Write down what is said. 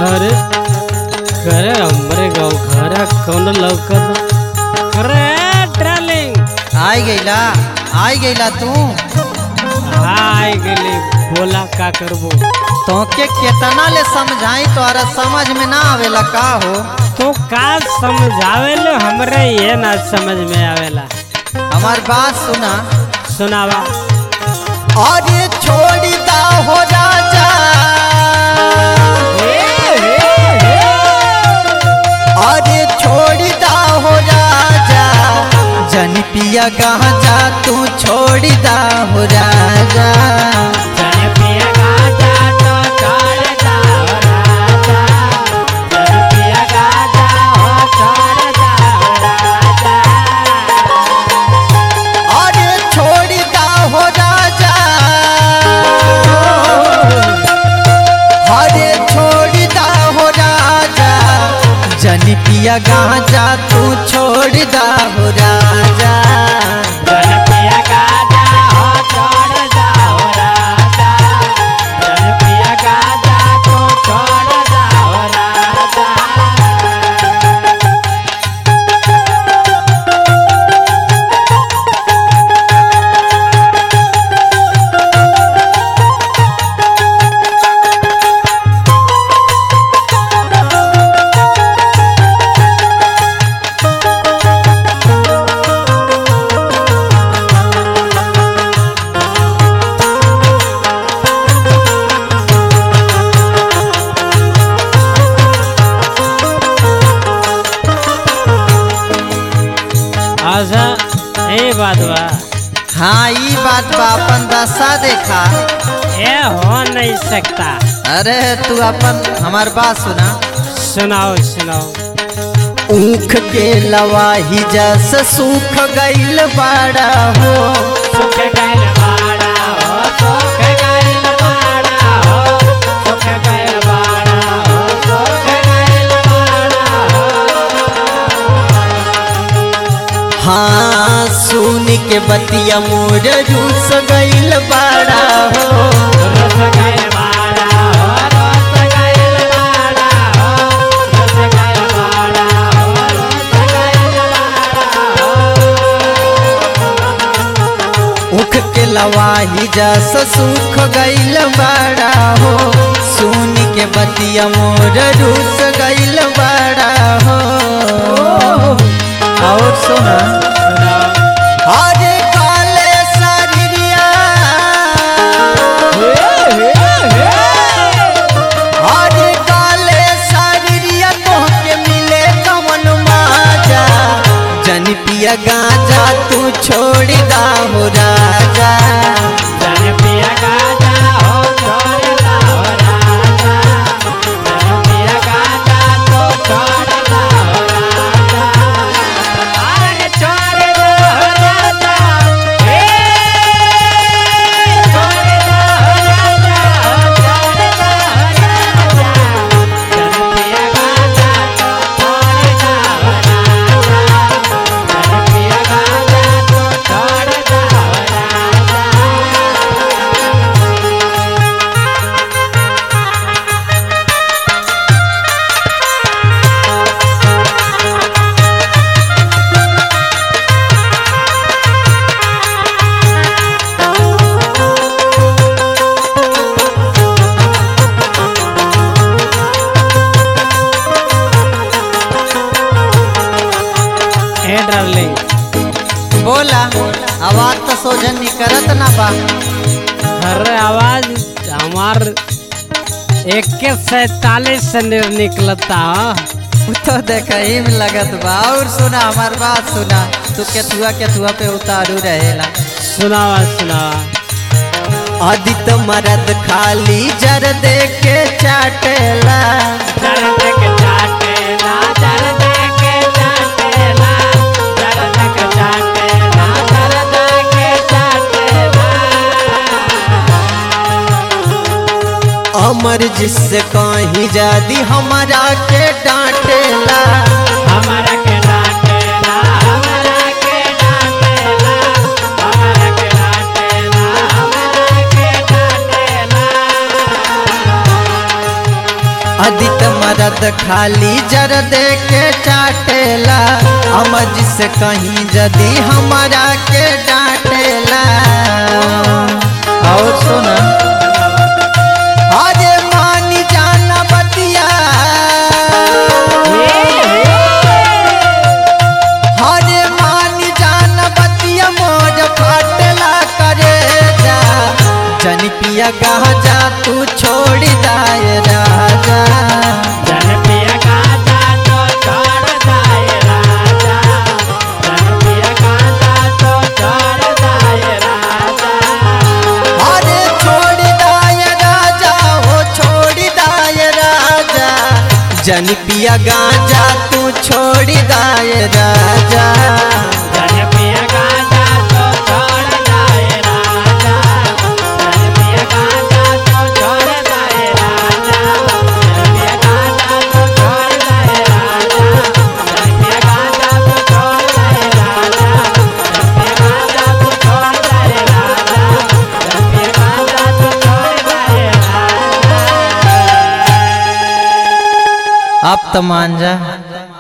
अरे करे हमरे गाँव घरा कौन लौकत अरे डार्लिंग आई गईला आई गईला तू हाय गेली बोला का करबो तोके केतना ले समझाई तोरा समझ में ना आवेला का हो तो का समझावे लो हमरे ये ना समझ में आवेला हमार बात सुना सुनावा अरे छोड़ी दा हो राजा अरे छोड़ी दा हो राजा जन पिया कहाँ जा तू छोड़ी दा हो राजा अरे छोड़ी दा हो राजा अरे छोड़ी दा हो राजा जन पिया कहाँ जा तू छोड़ी दा हो राजा अच्छा ए बात बा हाँ ई बात बा अपन दशा देखा ये हो नहीं सकता अरे तू अपन हमार बात सुना सुनाओ सुनाओ ऊख के लवाही जस सूख गईल बाड़ा हो हाँ सुन के बतिया मोर रूस गईल बाड़ा हो ऊख के लवाही जस सूख गईल बाड़ा हो सुन के बतिया मोर रूस गईल बाड़ा हो और सुना अरे काले शरीरिया अरे काले शरीरिया तोहके मिले कमन माजा जन पिया गाजा तू छोड़ दा हो राजा ए डार्लिंग बोला आवाज तो सोझन निकलत ना बा अरे आवाज हमार इक्कीस सैतालीस से निर निकलता हाँ। उ तो देखही में लगत बा और सुना हमार बात सुना तू केथुआ केथुआ पे उतारू रहेला सुनावा सुनावा आदित मरद खाली जर दे के चाटेला अमर जिससे कहीं जादी हमारा के डांटेला हमारा के डांटेला हमारा के डांटेला हमारा के डांटेला हमारा के डांटेला आदित मरद खाली जर दे के चाटेला अमज से कहीं जदी हमारा के डांटेला और सुना अरे मानी जाना बतिया हरे मानी जाना बतिया मोर फाटला करे जा जन पिया गाजा तू छोड़ दाए राजा जन पिया गाजा तो छोड़ दाए राजा जन पिया गाजा तो छोड़ दाए राजा अरे छोड़ दाए राजा हो छोड़ दाए राजा जन पिया गाजा तू छोड़ दाए राजा जन पिया गाजा तो छोड़ दाए राजा जन पिया गाजा तो छोड़ दाए राजा जन पिया गाजा तो छोड़ दाए राजा जन पिया गाजा तो छोड़ दाए राजा जन पिया गाजा तो छोड़ दाए राजा जन पिया गाजा तो छोड़ दाए राजा अब तो मान जा